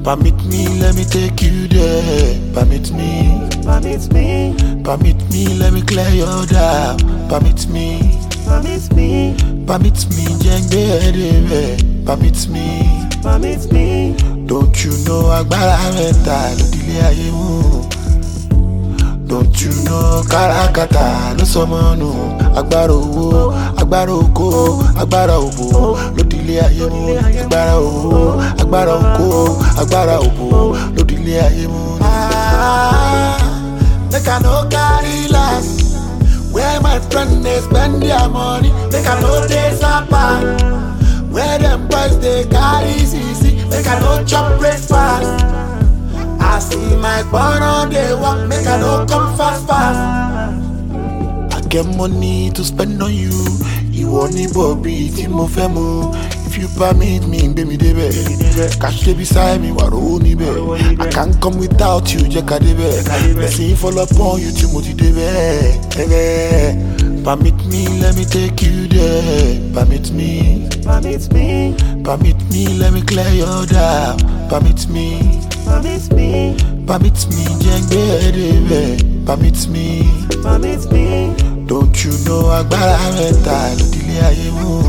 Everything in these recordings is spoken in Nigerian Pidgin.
Permit me, let me take you there. Permit me, Permit me, permit me, let me clear your doubt. Permit me, permit me, permit me, jengbe edebe. Permit me, permit me. don't you know agbára mẹ́ta lódìlé ayé mú. Don't you know káràkátà ló sọmọ nù. Agbára owó, agbára oko, agbára òbò lódìlé ayé mú. Agbára owó, agbára oko, agbára òbò lódìlé ayé mú. Ah, Make I no carry last. Where my friend dey spend their money, make I no dey sapa. Where them boys dey carry CC, make I no chop breakfast. I see my born on the walk, make I no come fast fast. I get money to spend on you. Ìwọ ní bọ̀bí tí mo fẹ́ mu. If you permit me, gbé mi débẹ̀. Cash dey beside me, wà rówó níbẹ̀. I can't come without you, jẹ́ ká débẹ̀. Ẹ̀sìn follow upon you tí mo ti débẹ̀. Ẹ̀rẹ̀. Permit me, let me take you there. Permit me, Permit me, permit me, let me clear your doubt. Permit me. permit me, Permit me, jengbe edebe. Permit me, permit me. don't you know agbára mẹ́ta lódìlé ayé mú.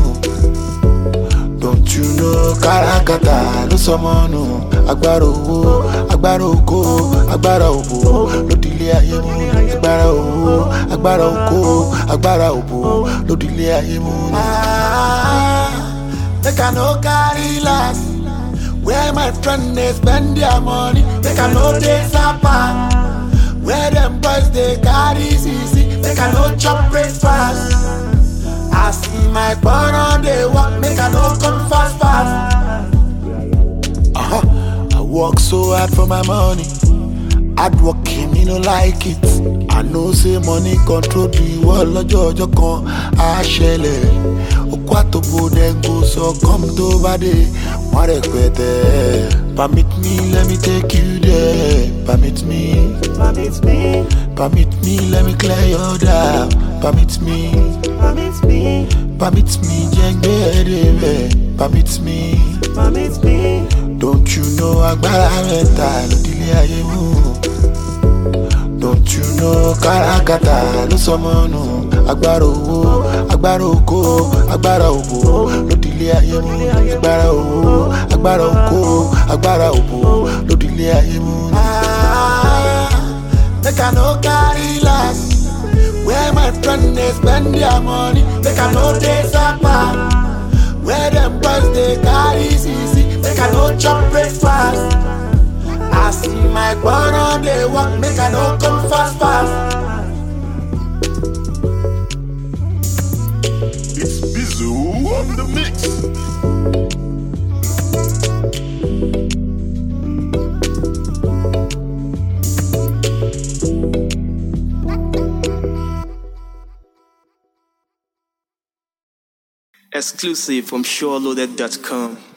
Don't you know káràkátà ló sọmọ nù. Agbára owó, agbára oko, agbára òbò lódìlé ayé mú. Agbára owó, agbára oko, agbára òbò lódìlé ayé mú. Ah, Make I no carry last. Where my friend dey spend their money, make I no dey sapa. Where them boys dey carry CC, make I no chop breakfast. I see my born on the walk, make I no come fast fast. Uh-huh. I work so hard for my money. Hard working, me no like it. I know say money control the world lọ́jọ́ ọjọ́ kan á ṣẹlẹ̀. Okú àtòbò dem go sọ come tó bá dé, wọ́n rẹpẹtẹ. Permit me, let me take you there. Permit me, Permit me, permit me, let me clear your doubt. Permit me, permit me, permit me, jengbe edebe. Permit me, permit me. don't you know agbára mẹ́ta lódìlé ayé mú. Don't you know káràkátà ló sọmọ nù. Agbára owó, agbára oko, agbára òbò lódìlé ayé mú. Agbára owó, agbára oko, agbára òbò lódìlé ayé mú. Ah, Make I no carry last. Where my friend dey spend their money, make I no dey sapa. Where them boys dey carry CC, make I no chop breakfast. I see my born on the walk, make I no come fast fast. It's Bizu on the mix. Exclusive from SureLoaded.com.